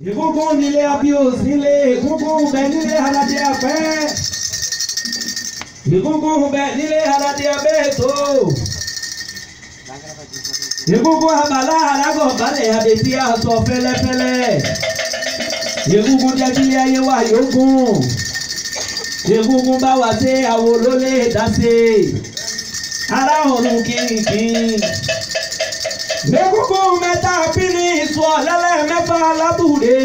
Ìgúngún nílé Abios nílé ìgúngún bẹ nílé Aládé Apẹ́. Ìgúngún bẹ nílé Aládé Abẹ́ẹ̀tò. Ìgúngún abàlá alágọ̀ balẹ̀ àbètí aṣọ fẹ́lẹ́fẹ́lẹ́. Ìgúngún jẹ́ kí ayé wa yókùn. Ìgúngún bá wà sí àwo ló lè dá sí. Ará ọ̀run kìnkìn. Ìgúngún mẹ́ta pínlẹ̀ ìsọ̀ lẹ́lẹ́ mẹ́fà lábùrè.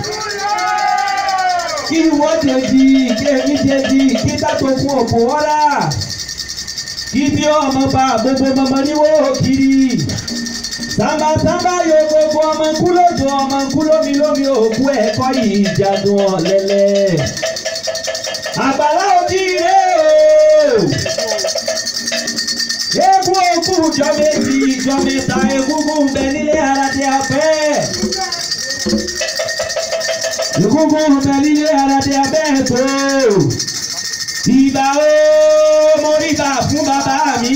Kí wọ́n ṣe di kéèmí ṣe di kí dátò fún òkú ọ̀la. Kí bí ọmọ bá gbogbo ọmọ níwó kiri. Sàmbàsàmbà yóò gbogbo ọmọ nkú lójó ọmọ nkú lómi lómi òkú ẹ̀kọ́ yìí jadun ọ̀lẹ́lẹ̀. Àgbàlá òjìire o. Eégún òkú jọ méjì jọ mẹ́ta egúngún bẹ nílé Aládé Apẹ́. Egúngún bẹ nílé Aládé Abẹ́ẹ̀tò. Ìbà o mo rí bà fún bàbá mi.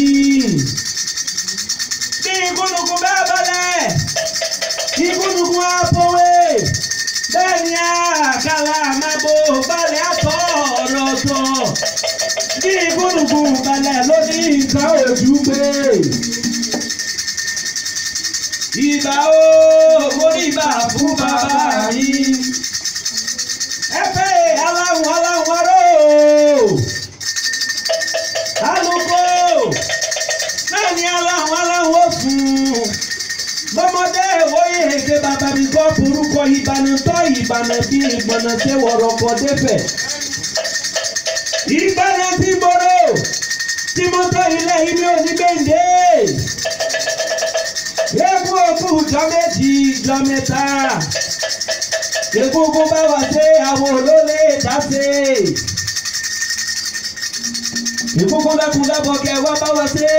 Bí igúnnugún bá balẹ̀, igúnnugún á pòwe. Bẹ́ẹ̀ ni àkàlà máa bo balẹ̀ àtọ̀ ọ̀rọ̀ sọ. Bí igúnnugún balẹ̀ ló ní nǹkan ojú gbé. Ìbà o mo rí bà fún bàbá mi. Ẹ pé aláwọ̀ aláwọ̀ aró. Alùpùpù náà ni aláwọ̀ aláwọ̀ fún. Bọ́mọdé ìwòye èdè bàbá mi kọ́ forúkọ ìbànútọ́ ìbànú bí ìgbọ̀nà ṣe wọ̀rọ̀ kọ́ débẹ̀. Ìbànú ti gbòòrò tí mo tọ́ ilé ilé onígbèǹde. Eégún òkú jọ méjì jọ mẹ́ta. Egungun bá wà sí àwọn olólè dáṣe. Egungun lẹ́kùn lẹ́bọ̀ kẹ wá bá wà sí.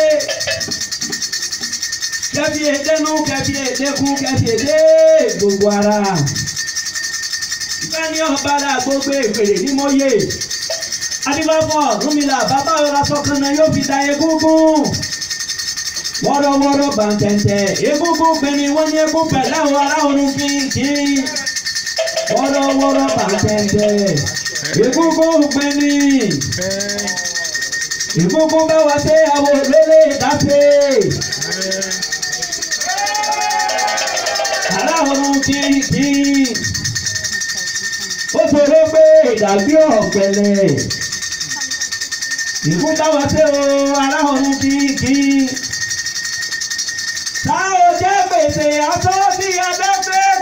Kẹ́fì èdénú kẹ́fì èdékun kẹ́fì èdé gbogbo ara. Ìfẹ́ni ọ̀bára gbogbo ìpèrè ní mọ́yè. Adébáfọ̀ Rúmìlà bàbá ọ̀rọ̀ sọ̀kanà yóò fi da egungun. Wọ́rọ́wọ́rọ́ bàǹtẹ̀ǹtẹ̀ egungun gbẹ̀mí wọ́n ní egun pẹ̀lẹ́ àwọn ará ọ̀run fi kí wọ́rọ́wọ́rọ́ bàtẹ̀tẹ̀ ìgúngún gbẹ̀mí ìgúngún bá wá sí àwọn olólè dáfẹ́ aláwọ̀rún kìkì ó ṣòro pé ìdàgbé ọ̀pẹ̀lẹ̀ ìgún bá wá sí o aláwọ̀rún kìkì tá ò jẹ́ gbèsè aṣọ sí adáfẹ́.